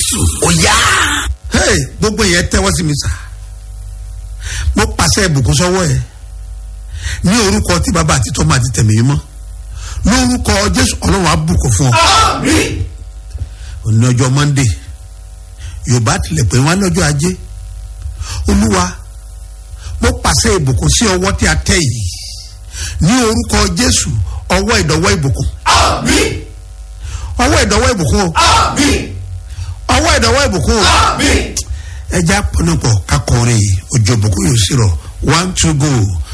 jésù ó yá. hey gbogbo yẹn tẹ́wọ́ sí mi sá mo pàṣẹ ìbùkún sọ́wọ́ ẹ ní orúkọ tí bàbá àti tọ́mọ àti tẹ̀mí mọ́ lórúkọ jésù ọlọ́run á bùkún fún ọ àmín. òní ọjọ́ monde yorùbá tilẹ̀ pé wọ́n á lọ́jọ́ ajé olúwa mo pàṣẹ ìbùkún sí ọwọ́ tí a tẹ̀ yìí ní orúkọ jésù ọwọ́ ìdọ̀wọ́ ìbùkún àmín. ọwọ́ ìdọ̀wọ́ ìbùkún o àmín. ọwọ́ ìdọ̀wọ́ ìbùkún o àmín. ẹja pọnupọ kakọrin ojú ìbùkún yóò sì rọ one two go